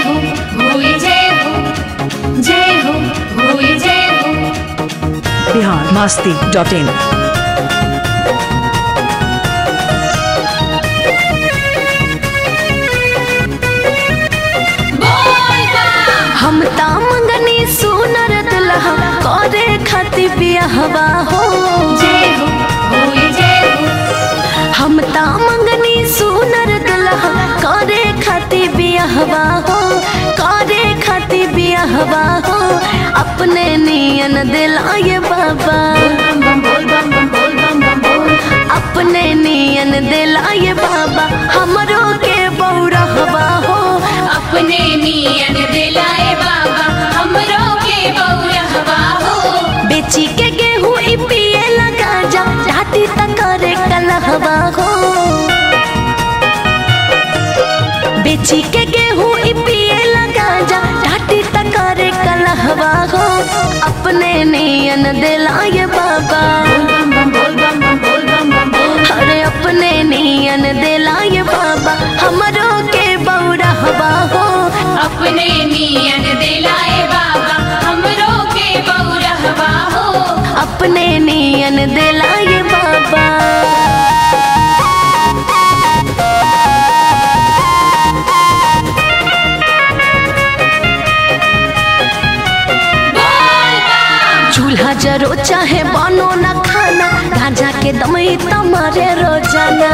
हो होए जय हो जय हो होए जय हो बिहार मस्ती डॉट इन बोल बम हम ता मंगनी सुनर दुल्हा करे खातिर बियाहवा हो जय हो होए जय हो हम ता मंगनी सुनर दुल्हा करे खातिर बियाहवा हो करे खातिर बियाहवा हो अपने नियन दिलाए बाबा बम बम बोल बम बम बोल बम बम बोल अपने नियन दिलाए बाबा हमरो के बौरहवा हो अपने नियन दिलाए बाबा हमरो के बौरहवा हो बेची के गेहूं ई पिए लगा जा ढाटी तक करे कलहवा हो बेची के गेहूं ई पिए लगा जा ढाटी तक करे कलहवा हो अपने नियन दिलाए बाबा बम बम बोल बम बम बोल बम बम बोल अरे अपने नियन दिलाए बाबा हमरो के बौरहवा हो अपने नियन दिलाए बाबा हमरो के बौरहवा हो अपने नियन दिलाए बाबा बोल बम चूल्हा जरो चाहे बनो न खाना गांजा के दमई तमारे रोजाना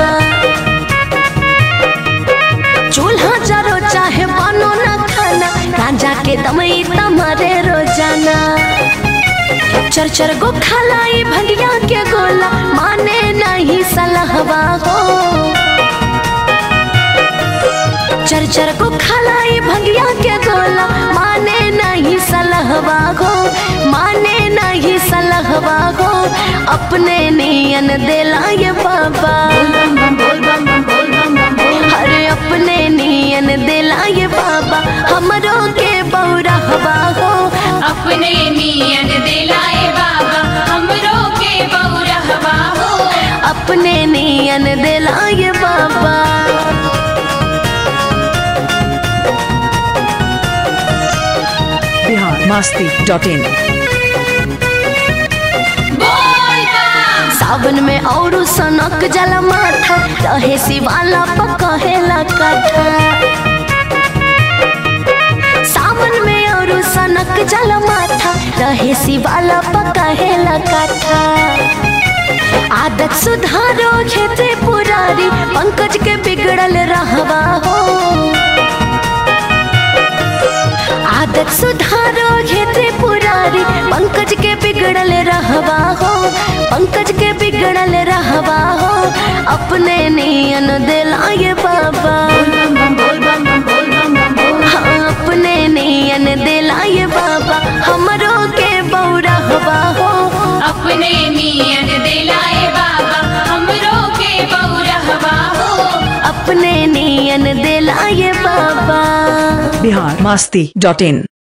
चूल्हा जरो चाहे बनो न खाना गांजा के दमई तमारे रोजाना चर चर गो खलाई भंडिया के गोला माने नहीं सलहवा हो चर चर को खलाई भंगिया के गोला माने नहीं सलहवा गो माने नहीं सलहवा गो अपने नियन दिलाए बाबा बम बम बोल बम बम बोल बम बम बोल अरे अपने नियन दिलाए बाबा हमरो के बौरा हवा हो अपने नियन दिलाए बाबा हमरो के बौरहवा हो अपने नियन दिलाए बाबा बिहार मस्ती डॉट इन बोल बम सावन में और सनक जल माथा रहे शिवाला पकहेला कथा सावन में और सनक जल माथा रहे शिवाला पकहेला कथा आदत सुधारो खेते पुरारी पंकज के बिगड़ल रहवा हो आदत सुधारो खेते पुरारी पंकज के बिगड़ल रहवा हो पंकज के बिगड़ल रहवा हो अपने नियन दिलाए बाबा बम बम बोल बम बम बोल बम बम बोल हाँ अपने नियन दिलाए बाबा हमरो के बौरा हवा हो अपने नियन दिलाए बाबा हमरो के बौरहवा हो अपने नियन दिलाए बाबा बिहार मस्ती डॉट इन